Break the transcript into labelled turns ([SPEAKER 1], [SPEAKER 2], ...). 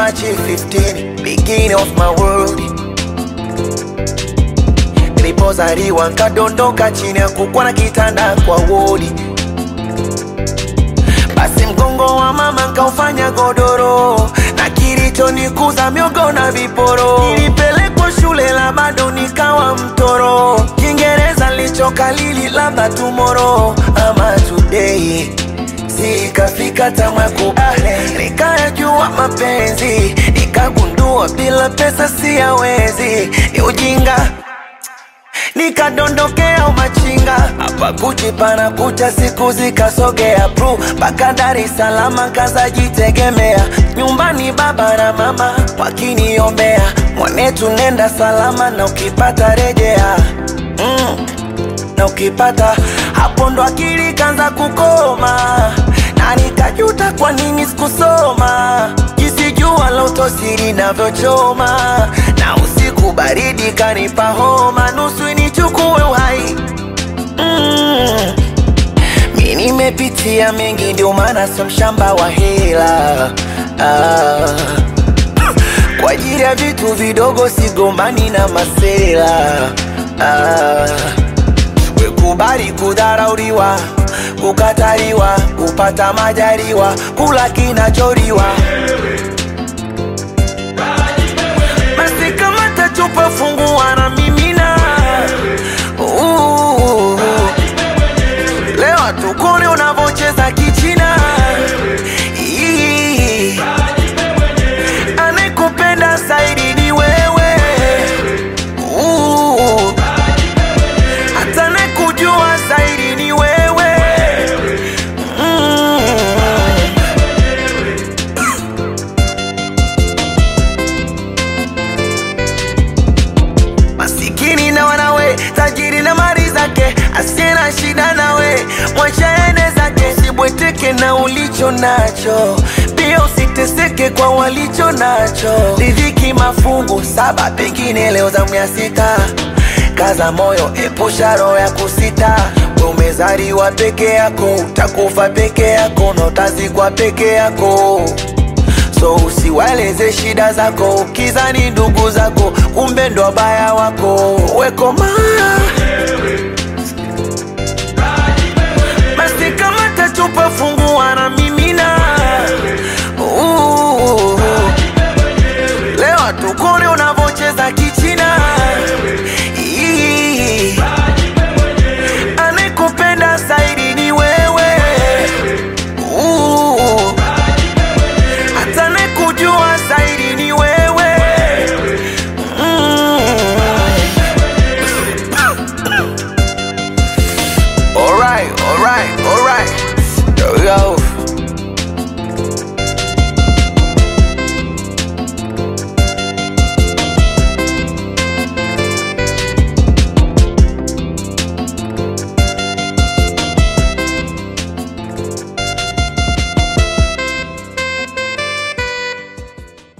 [SPEAKER 1] March 15, beginning of my world. Nilipozaliwa nkadondoka chini ya kukwa na kitanda kwa wodi, basi mgongo wa mama nkaufanya godoro, na kilichonikuza miogo na viporo. Nilipelekwa shule la bado nikawa mtoro, Kiingereza lichokalili labda tomorrow ama today sikafika tamwa kubale, nikayajua mapenzi, nikagundua bila pesa siyawezi, ni ujinga nikadondokea umachinga hapa Gucci pana kucha, siku zikasogea pru mpaka Dar es Salaam, kazajitegemea nyumbani, baba na mama wakiniombea, mwanetu nenda salama, na ukipata rejea mm, na ukipata hapo ndo akili kanza kukoma, na nikajuta kwa nini sikusoma, jinsi jua la utosiri navyochoma, na usiku baridi kanipa homa, nusu nichukue uhai mm. Mi nimepitia mengi, ndio maana sio mshamba wa hela ah. Kwa ajili ya vitu vidogo sigombani na masela ah. Wekubali kudharauliwa, kukataliwa, kupata majaliwa, kula kinacholiwa. Basi kama tachupa fungua na mimina Uh, Leo tukone unavocheza kichina Ii. Anayekupenda zaidi ni wewe Uh, hata anayekujua zaidi ni wewe mm. Masikini na wanawe, tajiri na mali zake, asiye na shida nawe, mwacha ende zake. Usibweteke na ulicho nacho, pia usiteseke kwa walicho nacho. Riziki mafungu saba, pengine leo zamu ya sita. Kaza moyo, epusha roho ya kusita. We umezaliwa peke yako, utakufa peke yako, na utazikwa peke yako so usiwaeleze shida zako ukizani ndugu zako kumbe ndo wabaya wako wekoma